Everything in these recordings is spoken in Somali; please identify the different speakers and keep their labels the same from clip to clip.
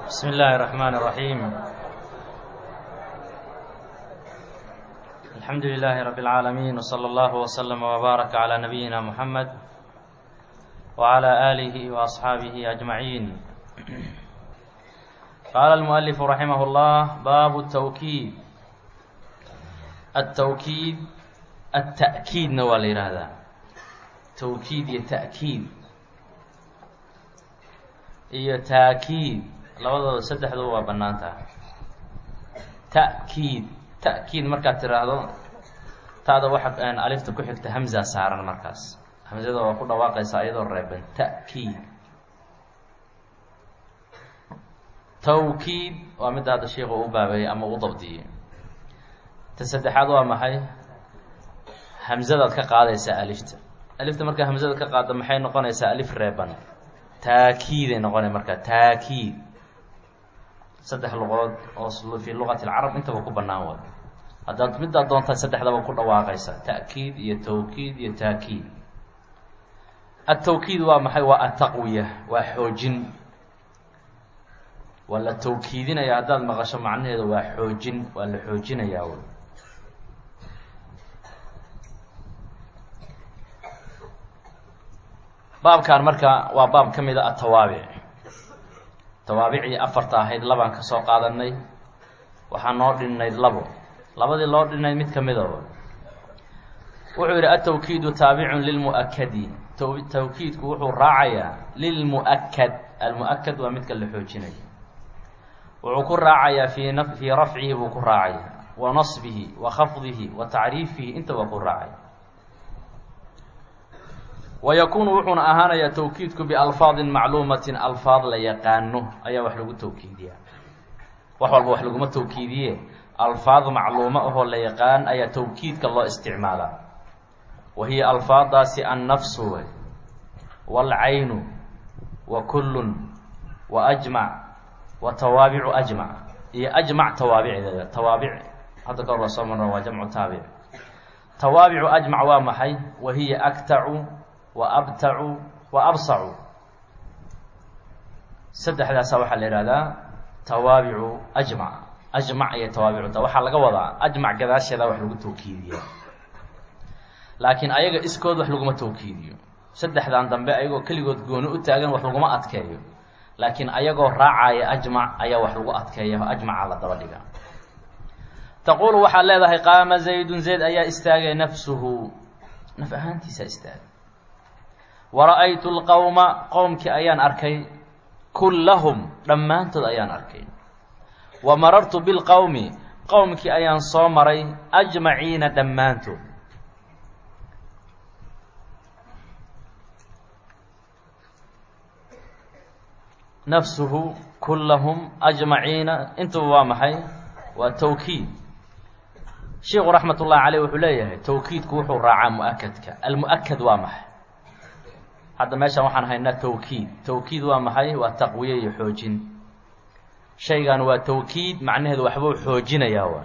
Speaker 1: بسم الله الرحمن الرحيم الحمد لله رب العالمين وصلى الله وسلم وبارك على نبينا محمد وعلى آله وأصحابه أجمعين قال المؤلف رحمه الله باب التوكيد التوكيد التأكيد نوال هذا توكيد يتأكيد iyo taakiid labadooda saddexduba waa bannaan tahay ta'kiid ta'kiid markaad tiraahdo taada waxa alifta ku xigta hamza saaran markaas hamzada waa ku dhawaaqaysaa iyadoo reeban ta'kiid tawkiid waa midda hadda sheikhu u baabeeyey ama u dabdiyey ta saddexaad waa maxay hamzadaad ka qaadaysaa alifta alifta markaa hamzada ka qaadda maxay noqonaysaa alif reeban taakiiday noqonay markaa taakiid saddex luqood oo fii luqati alcarab intaba ku bannaan way haddaad middaad doontaa saddexdaba ku dhawaaqaysa ta'kiid iyo tawkiid iyo taakiid atawkiid waa maxay waa ataqwiya waa xoojin waa la tawkiidinaya haddaad maqasho macnaheeda waa xoojin waa la xoojinayaa wy baabkan marka waa baab ka mid a atawaabic tawaabicii afarta ahayd labaan ka soo qaadanay waxaa noo dhinnayd labo labadii loo dhinnayd mid ka mida wuxuu yidhi atawkiidu taabicun lilmu'akadi tawkiidku wuxuu raacayaa lilmu'akad almu'akad waa midka la xoojinayo wuxuu ku raacayaa fii n fii rafcihi buu ku raacaya wa nasbihi wa khafdihi wa tacriifihi intaba ku raacaya wayakuunu wuxuuna ahaanayaa tawkiidku bialfaadin macluumatin alfaad la yaqaano ayaa wax lagu tawkiidiyaa wax walba wax laguma tawkiidiye alfaad macluumo ahoo la yaqaan ayaa tawkiidka loo isticmaalaa wa hiya alfaadaasi annafsu wey waalcaynu wa kullun wa ajmac wa tawaabicu ajmac iyo ajmac tawaabicdeeda tawaabic hadda ka hor waa soo marna waa jamcu taabic tawaabicu ajmac waa maxay wa hiya aktacu wa abtacu wa absacu saddexdaasa waxaa la ihahdaa tawaabicu ajmac ajmac iyo tawaabicuta waxaa laga wadaa ajmac gadaasheeda wax lagu tawkiidiya laakiin ayaga iskood wax laguma tawkiidiyo saddexdan dambe ayagoo keligood gooni u taagan wax laguma adkeeyo laakiin ayagoo raacaya ajmac ayaa wax lagu adkeeya ajmaca la daba dhiga taquulu waxaad leedahay qaama zaydun zayd ayaa istaagay nafsuhu naf ahaantiisa istaagay wara-aytu lqowma qowmkii ayaan arkay kullahum dhammaantood ayaan arkay wa marartu bilqowmi qowmkii ayaan soo maray ajmaciina dhammaantood nafsuhu kullahum ajmaciina intuba waa maxay waa tawkiid sheikhu raxmat ullahi caleyh wuxuu leeyahay tawkiidku wuxuu raacaa mu-akadka almu-akad waa maxay hadda meeshaan waxaan haynaa tawkiid tawkiid waa maxay waa taqwiye iyo xoojin shaygan waa tawkiid macnaheedu waxbuu xoojinayaa waa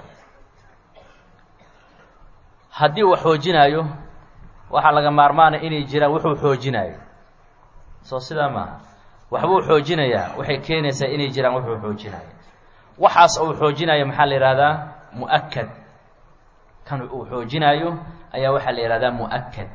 Speaker 1: haddii uu xoojinaayo waxaa laga maarmaanaya inay jiraan wuxuu xoojinaayo soo sidaa maaha waxbuu xoojinayaa waxay keenaysaa inay jiraan wuxuu xoojinaayo waxaas uu xoojinayo maxaa la yihahdaa mu-akad kan uu xoojinaayo ayaa waxaa la yihahdaa mu-akad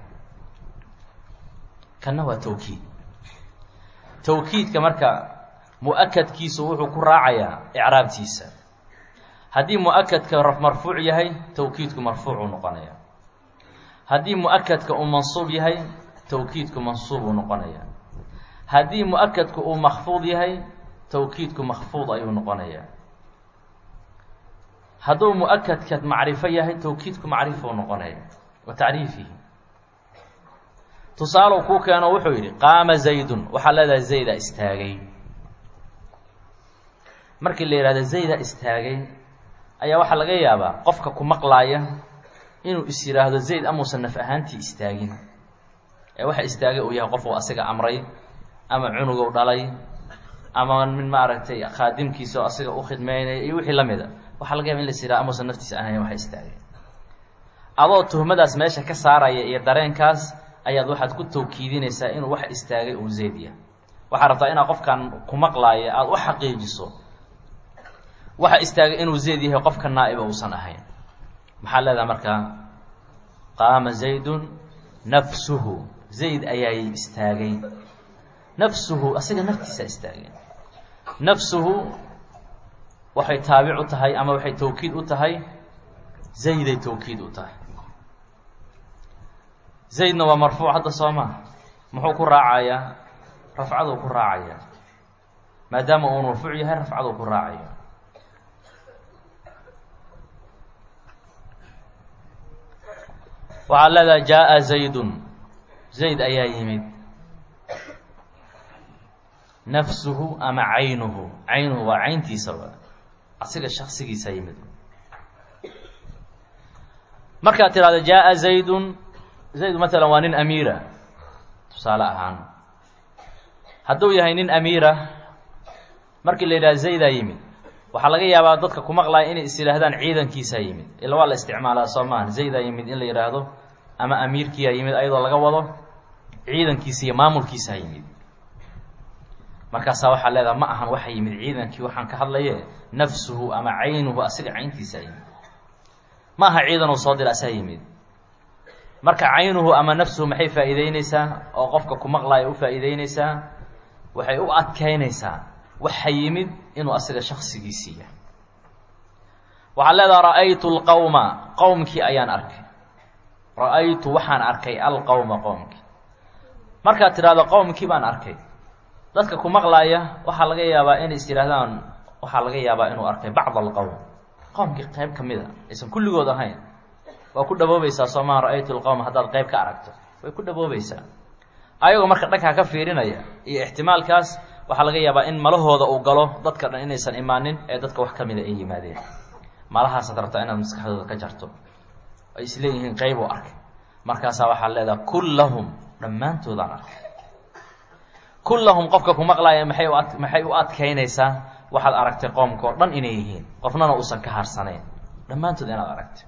Speaker 1: kanna waa tawkiid tawkiidka marka mu-akadkiisu wuxuu ku raacayaa icraabtiisa haddii mu-akadka marfuuc yahay tawkiidku marfuucuu noqonaya haddii mu-akadka uu mansuub yahay tawkiidku mansuubuu noqonaya haddii mu-akadku uu makfuud yahay tawkiidku makfuud ayuu noqonayaa hadduu mu-akadka macrifo yahay tawkiidku macrifuu noqonaya wa tacriifihi tusaalow kuu keeno wuxuu yidhi qaama zaydun waxaa leedahay zayda istaagay markii la yihahdo zayda istaagay ayaa waxaa laga yaabaa qofka ku maqlaaya inuu is yidhaahdo zayd amuusan naf ahaantii istaagin ee waxa istaagay uu yahay qof uu asiga amray ama cunugow dhalay ama min maaragtay khaadimkiisa oo asiga u khidmeynaya iyo wixii la mida waxaa laga yaba in las yidhaha amuusan naftiisa ahayn waxa istaagay adoo tuhmadaas meesha ka saaraya iyo dareenkaas ayaad waxaad ku tawkiidinaysaa inuu wax istaagay uu zayd yahay waxaa rabtaa inaad qofkan ku maqlaaya aada u xaqiijiso waxa istaagay inuu zayd yahay qofka naa'iba uusan ahayn maxaa leedahay markaa qaama zaydun nafsuhu zayd ayaa istaagay nafsuhu asiga naftiisa istaagay nafsuhu waxay taabic u tahay ama waxay tawkiid u tahay zayday tawkiid u tahay zaydna waa marfuuc hadda soo maa muxuu ku raacayaa rafcaduu ku raacaya maadaama uu marfuuc yahay rafcaduu ku raacaya waxaad leedahay jaa zaydun zayd ayaa yimid nafsuhu ama caynuhu caynuhu waa cayntiisaba asiga shaksigiisa yimid markaad tidhahdo jaa zaydun zayd maalan waa nin amiira tusaale ahaan hadduu yahay nin amiira markii la yidhaha zaydaa yimid waxaa laga yaabaa dadka ku maqlaya inay is yidhaahdaan ciidankiisaa yimid ila waa la isticmaalaa soo maaha zaydaa yimid in la yidhaahdo ama amiirkiiyaa yimid ayadoo laga wado ciidankiisa iyo maamulkiisaa yimid markaasaa waxaa leedaha ma ahan waxa yimid ciidankii waxaan ka hadlaye nafsuhu ama caynuhu asiga cayntiisaa yimid ma aha ciidanuu soo dira asaa yimid marka caynuhu ama nafsuhu maxay faa'iideyneysaa oo qofka ku maqlaaya u faa'iideyneysaa waxay u adkeynaysaa waxa yimid inuu asiga shaksigiisii yahay waxaad leedaha ra'aytu lqowma qowmkii ayaan arkay ra-aytu waxaan arkay alqowma qowmkii markaad tidhahdo qowmkii baan arkay dadka ku maqlaaya waxaa laga yaabaa inay is yidhaahdaan waxaa laga yaabaa inuu arkay bacd alqowm qowmkii qayb ka mid a aysan kulligood ahayn waa ku dhaboobaysaa soomaa ra-aytu lqowm haddaad qayb ka aragto way ku dhaboobaysaa ayagoo marka dhankaa ka fiirinaya iyo ixtimaalkaas waxaa laga yaabaa in malahooda uu galo dadka dhan inaysan imaanin ee dadka wax ka mida ay yimaadeen malahaasaad rabtaa inaad maskaxdooda ka jarto ay isleeyihiin qayb u arkay markaasaa waxaad leedaha kullahum dhammaantoodaan arkay kullahum qofka ku maqlaaya maxay u ad maxay u adkeynaysaa waxaad aragtay qoomka oo dhan inay yihiin qofnana uusan ka harsanayn dhammaantood inaad aragtay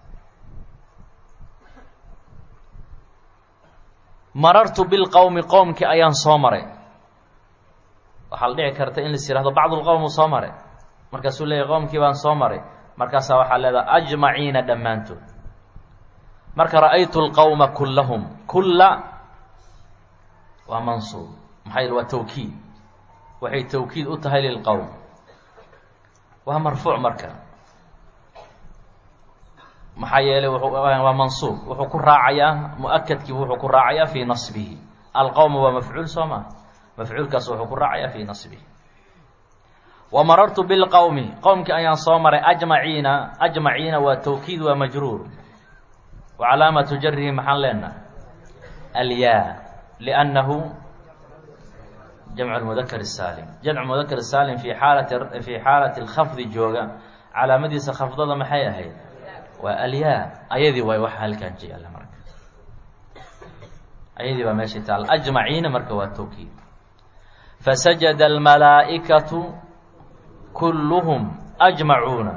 Speaker 1: marartu bilqowmi qowmkii ayaan soo maray waxaa la dhici karta in lais yihahdo bacdulqowm uu soo maray markaasuu leeyahy qowmkii baan soo maray markaasaa waxaa leedaha ajmaciina dhammaantood marka ra'aytu lqowma kullahum kulla waa mansuub maxaa yidhi waa tawkiid waxay tawkiid u tahay lilqowm waa marfuuc marka maxaa yeelay waa mansuub wuxuu ku raacayaa mu-akadkii wuxuu ku raacayaa fii nasbihi alqowma waa mafcuul soo maa mafcuulkaas wuxuu ku raacayaa fii nasbihi wa marartu bilqowmi qowmkii ayaan soo maray ajmaciina ajmaciina waa tawkiid waa majruur wa calaamatu jarihi maxaan leenaha alyaa liannahu jamcu lmudakar saalim jamcu mudakar saalim fii xaalati fii xaalati lkhafdi jooga calaamadiisa khafdada maxay ahayd waa alyaa ayadii waay waxa halkaan jeela marka ayadii baa meesha taal ajmaciina marka waa tawkiid fasajada almalaa'ikatu kulluhum ajmacuuna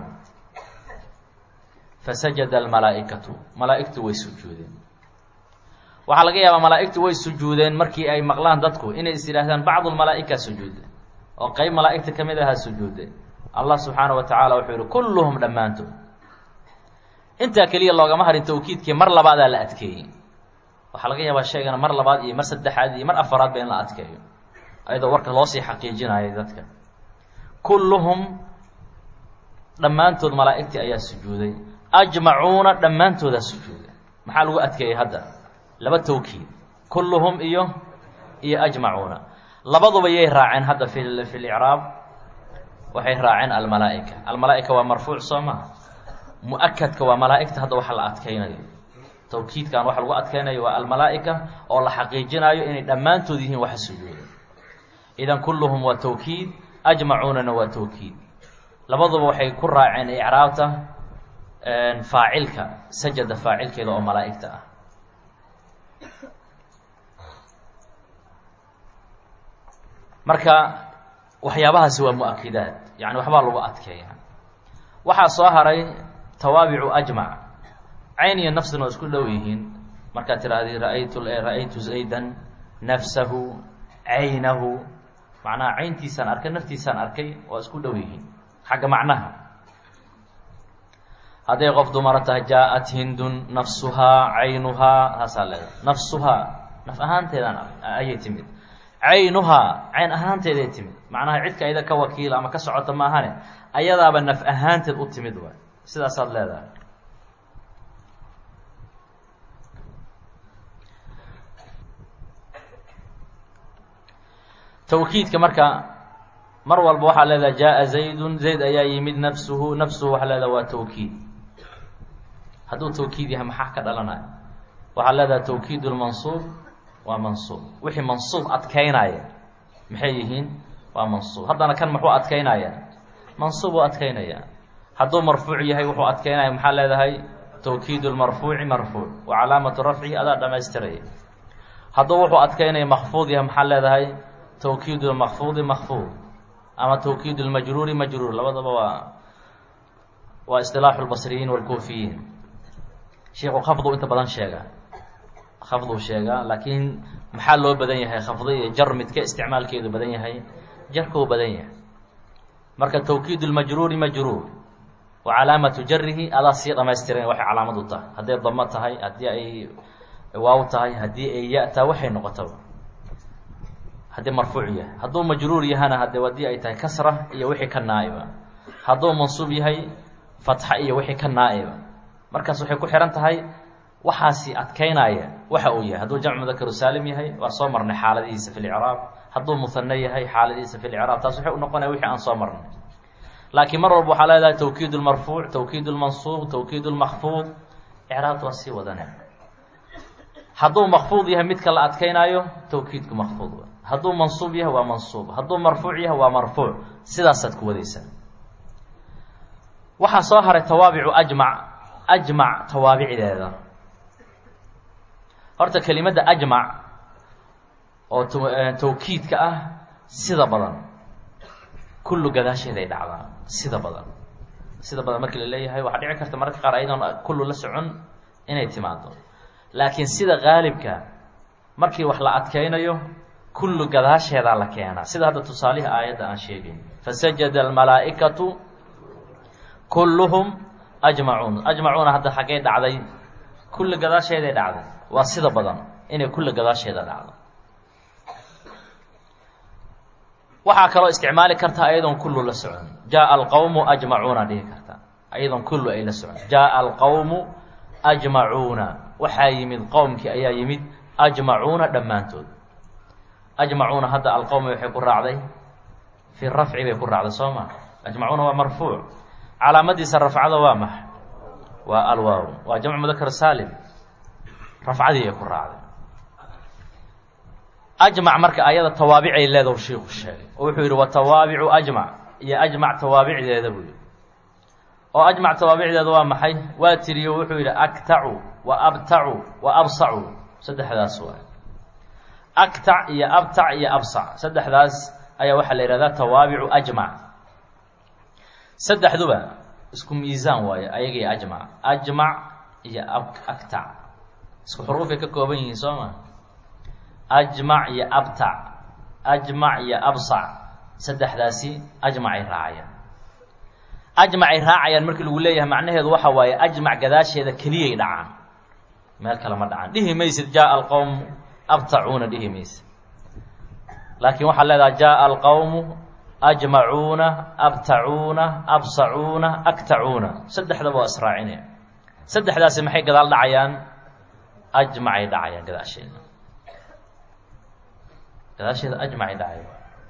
Speaker 1: fasajada almalaa'ikatu malaa'igtu way sujuudeen waxaa laga yaabaa malaa'igtu way sujuudeen markii ay maqlaan dadku inay is yidhaahdaan bacdu lmalaa'ika sujuude oo qeyb malaa'igta ka mid ahaa sujuude allah subxaanahu wa tacaala wuxuu yihi kulluhum dhammaantood intaa keliya loogama harin tawkiidkii mar labaadaa la adkeeyey waxaa laga yaabaa sheegana mar labaad iyo mar saddexaad iyo mar afaraadba in la adkeeyo ayadoo warka loosii xaqiijinayay dadka kulluhum dhammaantood malaa'igtii ayaa sujuuday ajmacuuna dhammaantoodaa sujuuday maxaa lagu adkeeyey hadda laba tawkiid kulluhum iyo iyo ajmacuuna labaduba yay raaceen hadda fi fi licraab waxay raaceen almalaa'ika almalaa'ika waa marfuuc soo maa mu-akadka waa malaa'igta hadda waxa la adkeynayo tawkiidkan waxa lagu adkeynayo waa almalaa'ika oo la xaqiijinayo inay dhammaantood yihiin waxa sujuuda idan kulluhum waa tawkiid ajmacuunana waa tawkiid labaduba waxay ku raaceen icraabta faacilka sajada faacilkeeda oo malaa'igta ah marka waxyaabahaasi waa mu-akidaad yani waxbaa lagu adkeeya waxaa soo haray tawaabicu ajmac cayn iyo nafsina waa isku dhow yihiin markaad tirahdii raaytu ra-aytu zaydan nafsahu caynahu macnaha cayntiisaan arkay naftiisaan arkay waa isku dhow yihiin xagga macnaha hadday qof dumara tahay jaa-at hindun nafsuhaa caynuhaa taasaa leedahay nafsuhaa naf ahaanteedaan ayay timid caynuhaa cayn ahaanteeday timid macnaha cidka ayada ka wakiila ama ka socota ma ahane ayadaaba naf ahaanteed u timid waay sidaasaad leedahay tawkiidka marka mar walba waxaa leedahay jaa zaydun zayd ayaa yimid nafsuhu nafsuhu waxaa leedaha waa tawkiid hadduu tawkiid yahay maxaa ka dhalanaya waxaa leedahay tawkiid lmansuub waa mansuub wixii mansuub adkaynaya maxay yihiin waa mansuub haddana kan muxuu adkaynaya mansuub uu adkaynaya hadduu marfuuc yahay wuxuu adkaynaya maxaa leedahay tawkiid lmarfuuci marfuuc wa calaamatu rafcihi adaa dhamaystiraya hadduu wuxuu adkaynaya makfuud yahay maxaa leedahay tawkiid lmakfuudi makfuud ama tawkiid lmajruuri majruur labadaba waa waa isilaaxu lbasriyiin walkuufiyiin sheikhu khafdu inta badan sheega khafduu sheegaa laakiin maxaa loo badan yahay khafdi iyo jar midka isticmaalkeedu badan yahay jarkuu badan yahay marka tawkiid lmajruuri majruur wa calaamatu jarihi adaa sii dhamaystiran waxay calaamad u tahay hadday damo tahay haddii ay waaw tahay haddii ay ya-taa waxay noqotaba haddii marfuuc yahay hadduu majruur yahana hadde haddii ay tahay kasra iyo wixii ka naa-iba hadduu mansuub yahay fatxa iyo wixii ka naa-iba markaas waxay ku xihan tahay waxaasi adkaynaya waxa uu yahay hadduu jamc mudakaru saalim yahay waa soo marnay xaaladihiisa fi lcraab hadduu muhane yahay xaaladihiisa fi lcraab taas waxay u noqonaya wixii aan soo marnay laakiin mar walba waxaa leedahay tawkiid lmarfuuc tawkiid lmansuub tawkiid lmakfuud icraabta waa sii wadane hadduu makfuud yahay midka la adkaynaayo tawkiidku makfuud hadduu mansuub yahay waa mansuub hadduu marfuuc yahay waa marfuuc sidaasaad ku wadaysaa waxaa soo haray tawaabicu ajmac ajmac tawaabicdeeda horta kelimadda ajmac oo tawkiidka ah sida badan kullu gadaasheeday dhacdaa sida badan sida badan markii la leeyahay waxaa dhici karta mararka qaar ayadoon kullu la socon inay timaado laakiin sida qaalibka markii wax la adkaynayo kullu gadaasheedaa la keenaa sida hadda tusaalihii aayadda aan sheegayn fasajada almalaa'ikatu kulluhum ajmacuun ajmacuuna hadda xaggay dhacday kulli gadaasheeday dhacday waa sida badan inay kulli gadaasheeda dhacdo waxaa kaloo isticmaali karta ayadoon kullu la socon jaaa alqawmu ajmacuuna dhihi karta ayadoon kullu ay la socon jaaa alqawmu ajmacuuna waxaa yimid qowmkii ayaa yimid ajmacuuna dhammaantood ajmacuuna hadda alqowmi waxay ku raacday fii rafci bay ku raacday soo ma ajmacuuna waa marfuuc calaamadiisa rafcada waa max waa alwaaw waa jamcu mudakar saalim rafcadii ay ku raacday ajmac marka ayada tawaabicay leedahu shiiku sheegay oo wuxuu yidhi wa tawaabicu ajmac iyo ajmac tawaabicdeeda buu yidhi oo ajmac tawaabicdeeda waa maxay waa tiriyo wuxuu yidhi aktacu wa abtacu wa absacu saddexdaas waa aktac iyo abtac iyo absac saddexdaas ayaa waxaa la yihahdaa tawaabicu ajmac saddexduba isku miisaan waayo ayaga iyo ajmac ajmac iyo aktac isku xuruufay ka kooban yihiin soo ma ajmac iyo abtac ajmac iyo absac saddexdaasi ajmacay raacayaan ajmacay raacayaan markii lagu leeyahay macnaheedu waxa waaye ajmac gadaasheeda keliyay dhacaan meel kale ma dhacaan dhihi maysid jaaa alqowm abtacuuna dhihi maysid laakiin waxaad leedaha jaaa alqowmu ajmacuuna abtacuuna absacuuna aktacuuna saddexdaba waa israacinaya saddexdaasi maxay gadaal dhacayaan ajmacay dhacayaan gadaasheeda gadaasheeda ajmacay dhacayaan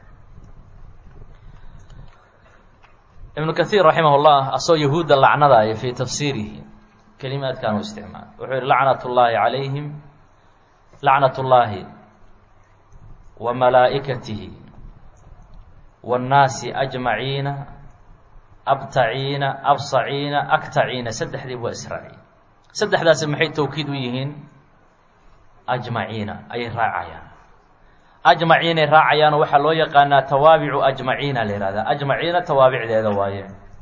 Speaker 1: ibnu kahiir raximah llah asoo yahuudda lacnadaaya fii tafsiirihi kelimaadkan u isticmaal wuxuu yihi lacnat llaahi calayhim lacnat llaahi wa malaa'ikatihi waannaasi ajmaciina abtaciina absaciina aktaciina saddexdii waa israaciin saddexdaasi maxay tawkiid u yihiin ajmaciina ayay raacayaan ajmaciinay raacayaanoo waxaa loo yaqaanaa tawaabicu ajmaciina la yihahdaa ajmaciina tawaabicdeeda waaye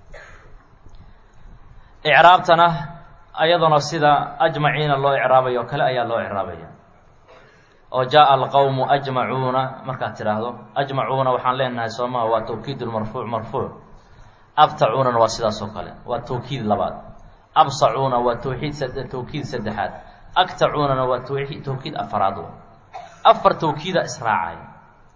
Speaker 1: icraabtana ayaduna sida ajmaciina loo icraabayo o kale ayaa loo icraabaya oo jaaa alqowmu ajmacuuna markaad tidhaahdo ajmacuuna waxaan leenahay soomaha waa tawkiid marfuuc marfuuc abtacuunana waa sidaas oo kale waa tawkiid labaad absacuuna waa tawxiid tawkiid saddexaad agtacuunana waa tawii tawkiid afaraad afar tawkiida israacaya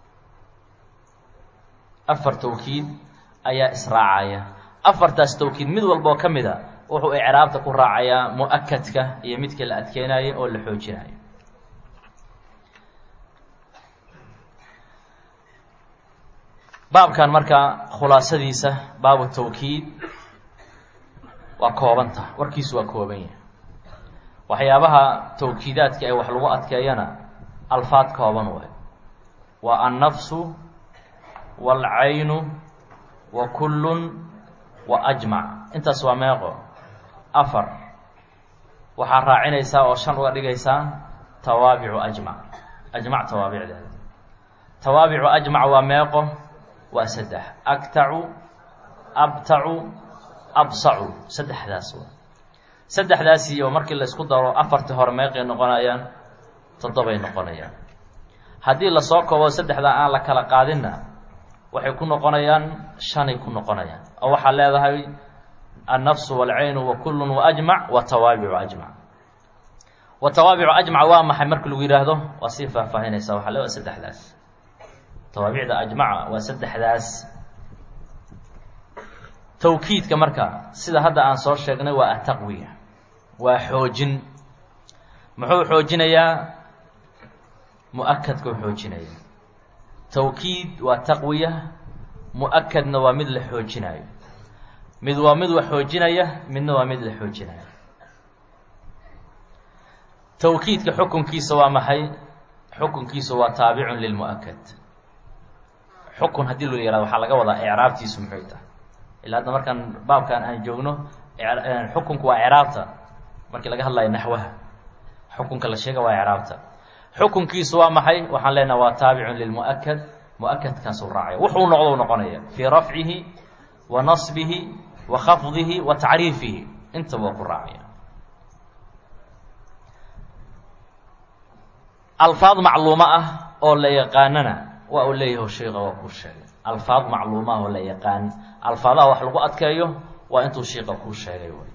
Speaker 1: afar tawkiid ayaa israacaya afartaas tawkiid mid walba oo ka mid a wuxuu icraabta ku raacayaa mu-akadka iyo midka la adkeynayo oo la xoojinayo baabkan marka khulaasadiisa baabu tawkiid waa koobanta warkiisu waa kooban yahay waxyaabaha tawkiidaadka ee wax lagu adkeeyana alfaad kooban waay waa annafsu waalcaynu wa kullun wa ajmac intaas waa meeqo afar waxaa raacinaysaa oo shan uga dhigaysaa tawaabicu ajmac ajmac tawaabicdeeda tawaabicu ajmac waa meeqo waa saddex agtacu abtacu absacu saddexdaas waa saddexdaas iyo markii laysku daro afartii hore meeqay noqonayaan toddobay noqonayaan haddii lasoo koobo saddexda aan la kala qaadinna waxay ku noqonayaan shanay ku noqonayaan oo waxaa leedahay annafsu waalcaynu wa kullun wa ajmac wa tawaabicu ajmac wa tawaabicu ajmac waa maxay marka lagu yidhaahdo waa sii faahfaahinaysaa waxaa le saddexdaas tawaabicda ajmaca waa saddexdaas tawkiidka marka sida hadda aan soo sheegnay waa ataqwiya waa xoojin muxuu xoojinayaa mu-akadkuu xoojinaya tawkiid waa taqwiya mu-akadna waa mid la xoojinayo mid waa mid wax xoojinaya midna waa mid la xoojinaya tawkiidka xukunkiisa waa maxay xukunkiisa waa taabicun lilmu-akad xukun haddii loo yihahdo waxaa laga wadaa icraabtiisu muxuy tahay ilaa hadda markaan baabkan aan joogno xukunku waa icraabta markii laga hadlayo naxwaha xukunka la sheega waa icraabta xukunkiisu waa maxay waxaan leenaha waa taabicun lilmu-akad mu-akadkaasuu raacaya wuxuu noqdo noqonaya fii rafcihi wa nasbihi wa khafdihi wa tacriifihi intaba waa ku raacaya alfaad macluumo ah oo la yaqaanana waa uu leeyahay sheika waa kuu sheegay alfaad macluumo ah oo la yaqaan alfaadaha wax lagu adkeeyo waa intuu shiika kuu sheegay wy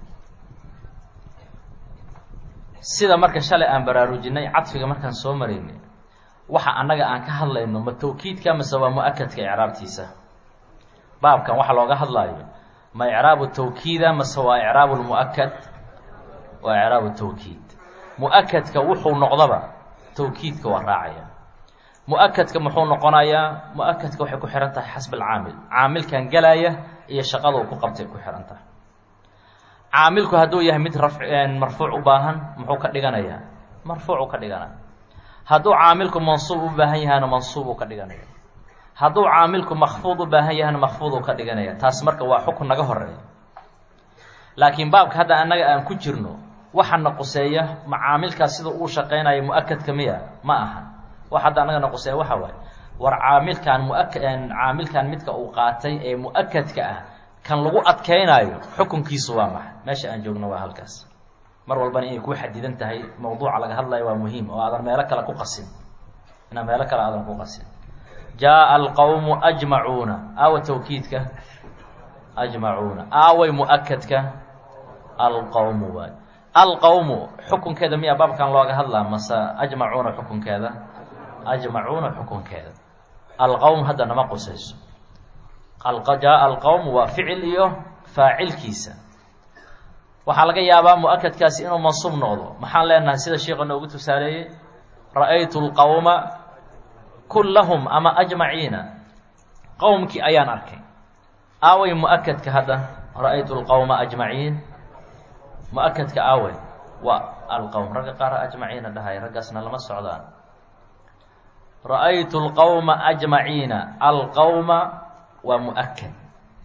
Speaker 1: sida marka shalay aan baraarujinay cadfiga markaan soo maraynay waxa annaga aan ka hadlayno ma tawkiidka mase waa mu-akadka icraabtiisa baabkan waxa looga hadlaayo ma icraabu tawkiida mase waa icraabu lmu-akad waa icraabu tawkiid mu-akadka wuxuu noqdaba tawkiidka waa raacaya mu-akadka muxuu noqonayaa mu-akadka waxay ku xihan tahay xasb alcaamil caamilkan gelaya iyo shaqada uu ku qabtay ku xihan tahay caamilku hadduu yahay mid raf marfuuc u baahan muxuu ka dhiganayaa marfuucu ka dhiganaya hadduu caamilku mansuub u baahan yahana mansuubuu ka dhiganaya hadduu caamilku makfuud u baahan yahana makfuuduu ka dhiganaya taas marka waa xukun naga horeeya laakiin baabka hadda annaga aan ku jirno waxana quseeya ma caamilkaas sida uu shaqaynayo mu-akadka miya ma aha wax hadda annaga na quseeya waxa waaye war caamilkan muak caamilkan midka uu qaatay ee mu-akadka ah kan lagu adkeynaayo xukunkiisu waa maxay meesha aan joogno waa halkaas mar walbana inay ku xadidan tahay mawduuca laga hadlayo waa muhiim oo aadan meelo kale ku qasin inaan meelo kale aadan ku qasin jaa alqowmu ajmacuuna aawa tawkiidka ajmacuuna aaway mu-akadka alqowmu waay alqowmu xukunkeeda miyaa baabkan looga hadlaa mase ajmacuuna xukunkeeda ajmacuuna xukunkeeda alqowm hadda nama qusayso jaa alqowm waa ficil iyo faacilkiisa waxaa laga yaabaa mu-akadkaasi inuu mansuub noqdo maxaan leenahay sida sheika noogu tusaaleeyey ra-aytu lqowma kullahum ama ajmaciina qowmkii ayaan arkay aaway mu-akadka hadda ra-aytu lqowma ajmaciin mu-akadka aaway waa alqowm ragga qaar ajmaciina dhahay raggaasna lama socdaan ra-aytu lqowma ajmaciina alqowma waa mu-akad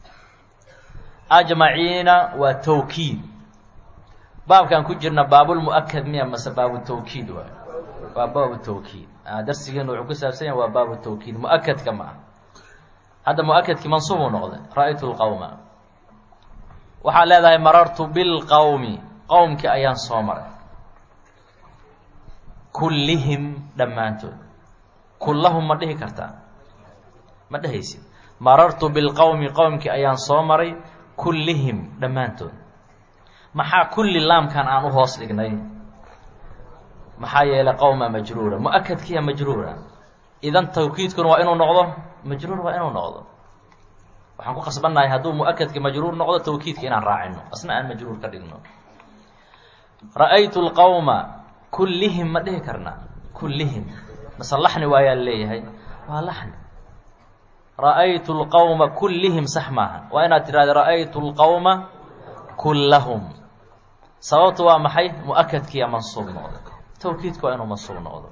Speaker 1: ajmaciina waa tawkiid baabkan ku jirna baabulmu-akad miya mase baabu tawkiid waay waa baabu tawkiid darsigeenu wuxuu ku saabsan yahay waa baabu tawkiid mu-akadka ma ah hadda mu-akadkii mansuubuu noqday ra-aytu lqowma waxaad leedahay marartu bilqowmi qowmkii ayaan soo maray kullihim dhammaantood kullahum ma dhihi kartaa ma dhehaysid marartu bilqowmi qowmkii ayaan soo maray kullihim dhammaantood maxaa kulli laamkan aan u hoos dhignay maxaa yeelay qowma majruura mu-akadkiya majruura idan tawkiidkuna waa inuu noqdo majruur waa inuu noqdo waxaan ku qasbannahay hadduu mu-akadka majruur noqdo tawkiidka inaan raacino asna aan majruur ka dhigno ra-aytu lqowma kullihim ma dhihi karnaa kullihim mase laxni waayaa leeyahay waa laxni ra-aytu lqowma kullihim sax maaha waa inaad tidhahda ra-aytu lqowma kullahum sababtu waa maxay mu-akadkiiya mansuub noqdo tawkiidka waa inuu mansuub noqdo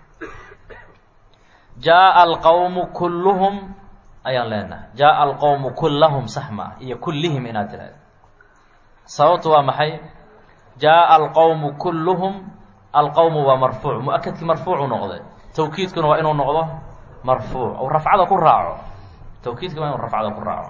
Speaker 1: jaaءa alqowmu kulluhum ayaan leenahay jaaءa alqowmu kullahum sax maaha iyo kullihim inaad tidhahda sababtu waa maxay jaaءa alqowmu kulluhum alqowmu waa marfuuc mu-akadkii marfuucu noqday tawkiidkuna waa inuu noqdo marfuuc ou rafcada ku raaco tawkiidka waa inuu rafcada ku raaco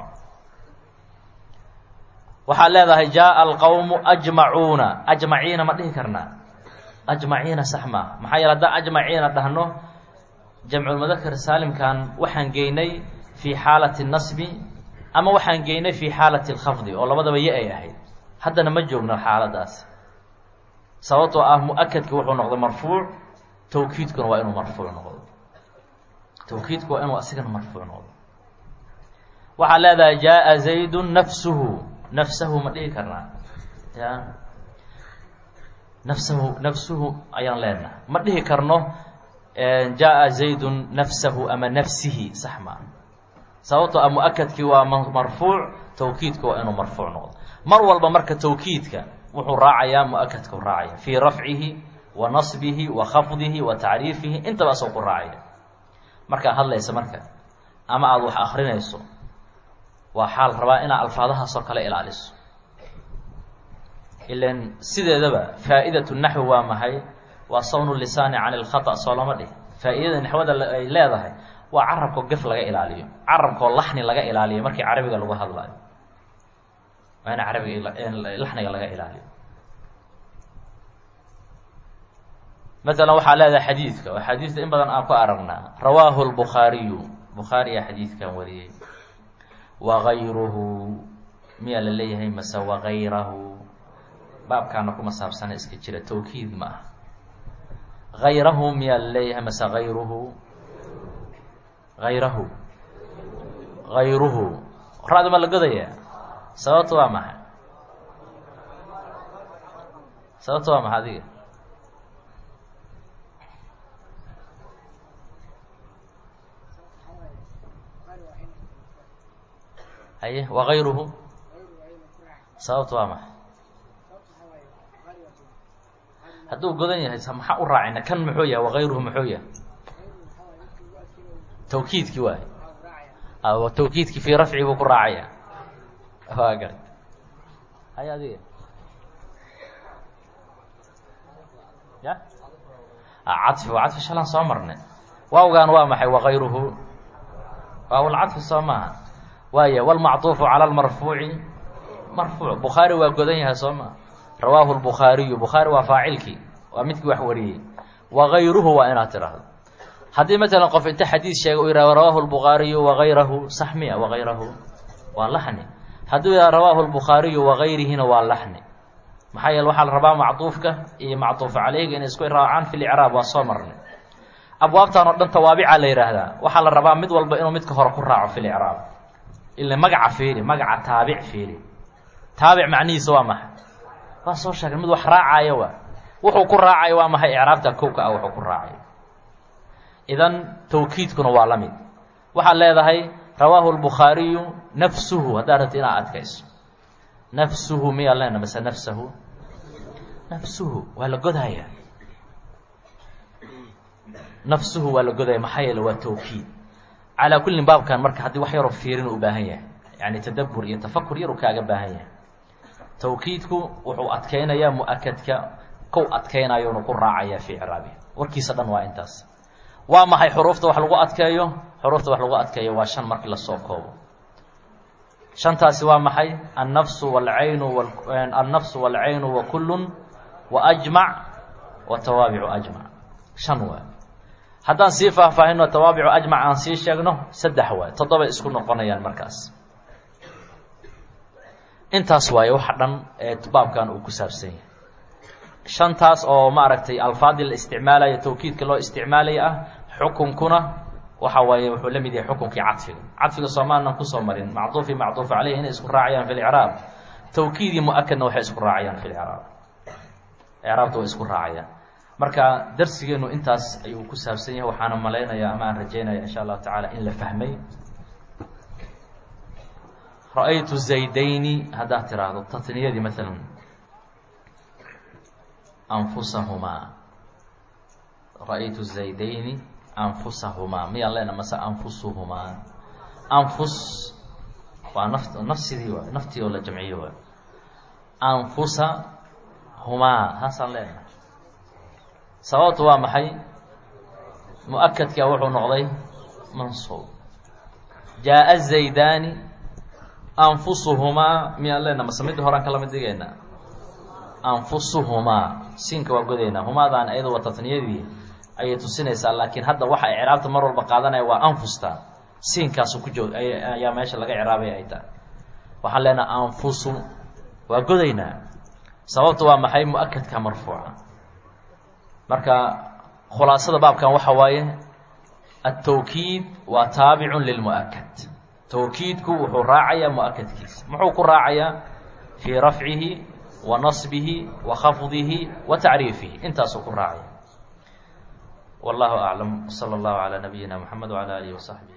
Speaker 1: waxaad leedahay jaaءa alqowmu ajmacuuna ajmaciina ma dhihi karnaa ajmaciina sax maaha maxaa yeele haddaan ajmaciina dhahno jamculmudakar saalimkan waxaan geynay fii xaalati nasbi ama waxaan geynay fii xaalati اlkhafdi oo labadaba ye ay ahayd haddana ma joogno xaaladaas sababtoo ah mu-akadki wuxuu noqday marfuuc tawkiidkuna waa inuu marfuuc noqdo tawkiidku waa inuu asigana marfuuc noqdo waxaad leedahay jaaءa zaydu nafsuhu nafsahu ma dhihi karnaa ya nafsahu nafsuhu ayaan leenahay ma dhihi karno jaaءa zaydun nafsahu ama nafsihi sax maa sababtoo ah mu-akadkii waa marfuuc tawkiidka waa inuu marfuuc noqdo mar walba marka tawkiidka wuxuu raacayaa mu-akadka u raacaya fii rafcihi wa nasbihi wa khafdihi wa tacriifihi intaba asoo ku raacaya markaad hadlaysa marka ama aada wax akrinayso waxaa la rabaa inaad alfaadahaasoo kale ilaaliso ilan sideedaba faa'iidatu naxwi waa maxay waa sawnu lisaani cani lkhata soo lama dhih faa'iidada naxwada ay leedahay waa carabkoo gef laga ilaaliyo carabkoo laxni laga ilaaliyo markii carabiga lagu hadlayo waa in carabiga laxniga laga ilaaliyo masalan waxaa leedahay xadiidka oo xadiidka in badan aan ku aragnaa rawaahu lbukhaariyu bukhaariya xadiidkan wariyey wagayruhu miyaa la leeyahay mase wagayrahu baabkaana kuma saabsana iska jira tawkiid ma ah gayrahu miyaa la leeyahay mase gayruhu gayrahu gayruhu ra-da ma la godaya sababta waa maxay sababta waa maxay adiga haye wagayruhu sababta waa maxay hadduu godan yahay maxaa u raacayna kan muxuu yahay wagayruhu muxuu yahay tawkiidkii waay tawkiidkii fii rafci buu ku raacaya waa garta hay adiga ya cadfi waa cadfi shalaan soo marnay waawgaan waa maxay wagayruhu waawlcadfi soo maaha waaya wlmacطuufu calى اlmarfuuci marfuuc bukhaari waa godan yahay soo maa rawaahu lbukhaariyu bukhaari waa faacilkii waa midkii wax wariyey wagayruhu waa inaad tidhaahdo haddii matalan qof inta xadiid sheega u yihahdo rawaahu lbukhaariyu wagayrahu sax miya wagayrahu waa laxni hadduu yihahdo rawaahu lbukhaariyu wagayrihina waa laxni maxaa yeele waxaa la rabaa macطuufka iyo macطuuf caleyga inay isku raacaan fi licraab waa soo marnay abwaabtan oo dhan tawaabica la yidhaahdaa waxaa la rabaa mid walba inuu midka hore ku raaco fi licraab ila magaca fiiri magaca taabic fiiri taabic macnihiisa waa maxay waa soo sheegay mid wax raacaayo waa wuxuu ku raacayo waa maxay icraabta kowka ah wuxuu ku raacayo idan tawkiidkuna waa la mid waxaad leedahay rawaahu lbukhaariyu nafsuhu haddaad rabti inaad adkayso nafsuhu miyaa leena mase nafsahu nafsuhu waa la godaya nafsuhu waa la godaya maxaa yeele waa tawkiid calaa kullin baabkan marka haddii wax yaroo fiirin u baahan yahay yani tadabbur iyo tafakur yar uu kaaga baahan yahay tawkiidku wuxuu adkeynayaa mu-akadka kow adkeynayonu ku raacaya fii ciraabi warkiisa dhan waa intaas waa maxay xuruufta wax lagu adkeeyo xuruufta wax lagu adkeeyo waa shan markii lasoo koobo shantaasi waa maxay annafsu walcaynu annafsu walcaynu wa kullun wa ajmac wa tawaabicu ajmac shan waa haddaan sii faahfaahino tawaabicu ajmac aan sii sheegno saddex waay toddobay isku noqonayaan markaas intaas waaye waxa dhan ee baabkan uu ku saabsan yahay shantaas oo maaragtay alfaadii la isticmaalayo tawkiidka loo isticmaalaya ah xukunkuna waxa waaye wuxuu la mid yahay xukunkii cadfiga cadfiga soomaalnan kusoo marin macduufi macduuf caleyhi inay isku raacayaan fi licraab tawkiidii mu-akadna waxay isku raacayaan fi licraab icraabta way isku raacayaan marka darsigeenu intaas ayuu ku saabsan yahay waxaana malaynayaa ama aan rajeynaya insha allahu tacaala in la fahmay ra-aytu zaydayni haddaad tiraahdo tatniyadii maalan anfusahumaa ra-aytu zaydayni anfusahumaa miyaan leena mase anfusuhumaa anfus waa naf nafsidii waay naftii oo la jamciyo waay anfusa humaa haasaan leena sababtu waa maxay mu-akadka wuxuu noqday mansuub jaa-a zaydaani anfusuhumaa miyaan leena mase midda horaan kala mid dhigaynaa anfusuhumaa siinka waa godaynaa humaadaan ayada waa tatniyadii ayay tusinaysaa laakiin hadda waxa icraabta mar walba qaadanaya waa anfusta siinkaasu ku joog ayaa meesha laga icraabay ay tahay waxaan leenaha anfusu waa godaynaa sababta waa maxay mu-akadka marfuuca marka khulaasada baabkan waxa waaye atawkiid waa taabicun lilmu-akad tawkiidku wuxuu raacayaa mu-akadkiisa muxuu ku raacayaa fii rafcihi wa nasbihi wa khafdihi wa tacriifihi intaasuu ku raacaya wallahu aclam salى اllahu calى nabiyina mxamed wعalى alihi وsaxbih